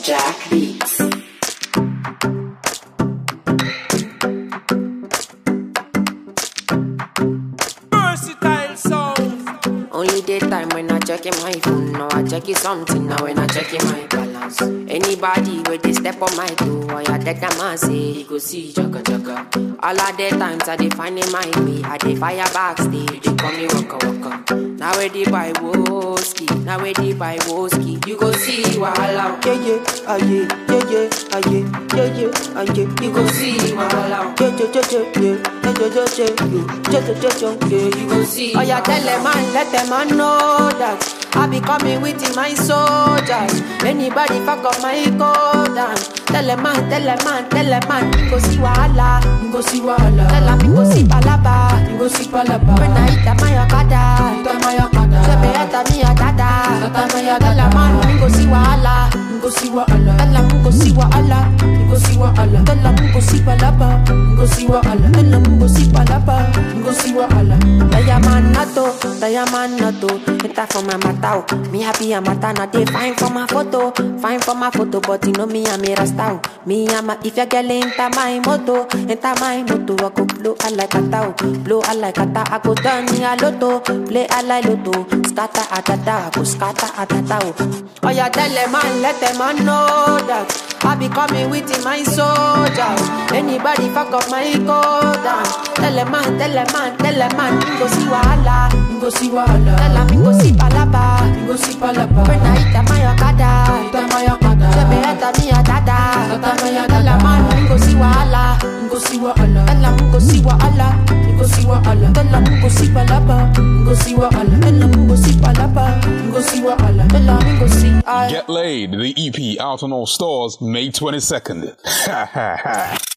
Jack Beats. Versatile sound. Only daytime when I check in my phone. Now I check it something. Now when I check in my balance. Anybody where they step on my toe, I a dead a man say he go see jagga jagga. All of the times I dey find in my way. I dey fire backstage. They call me waka waka. Now where they buy whiskey. Now where they buy whiskey. You go see wahala. Yeah, yeah, ah, yeah, yeah, yeah, ah, yeah, yeah, yeah, ah, yeah. You go see wahala. Yeah, yeah, yeah, yeah, yeah, yeah, yeah, yeah, yeah, yeah, yeah, yeah, yeah, yeah. You go see. Oh yeah, tell them man, let them man know that I be coming with my soldiers. Anybody fuck up my code down. Tell them man, tell them man, tell them man, you go see wahala, You go see wahala. tell them you go see palaba. You go see palaba. When I hit my okada, Tama ya kada. say me enter me a dada. Tama ya Tell them man, you go see wahala, You go see wahala. tell them you go see wahala, You go see wahala. tell them you go see palaba, You go see wahala. tell them you go see palaba. You go see wahala. Diamond nato, diamond nato. Enter for my matao. Me happy a mata na dey fine for my photo, fine for my photo. But you know me I'm a rasta. Me I'm a if your girl enter my moto, enter my moto. I go blow I like a tao, blow I like a ta. I go turn me a lotto, play I like lotto. Scatter a ta ta, I go scatter a ta ta. Oh yeah, tell them man, let them man know that. I be coming with my soldiers. Anybody fuck up my code down. Tell them man, tell them man, tell them man, you go see wahala. You go see wahala. Tell them you go see palaba. You go see palaba. When I hit my okada, Tama ya kada. say me enter me a dada. Tama ya Tell them dada. man, you go see wahala. You go see wahala. Tell them you go see wahala. You go see wahala. Tell them you go see palaba. You go see wahala. Tell them you go see palaba. You go see wahala. Tell them you go see. I. Get Laid, the EP out on all stores May 22nd. Ha ha ha.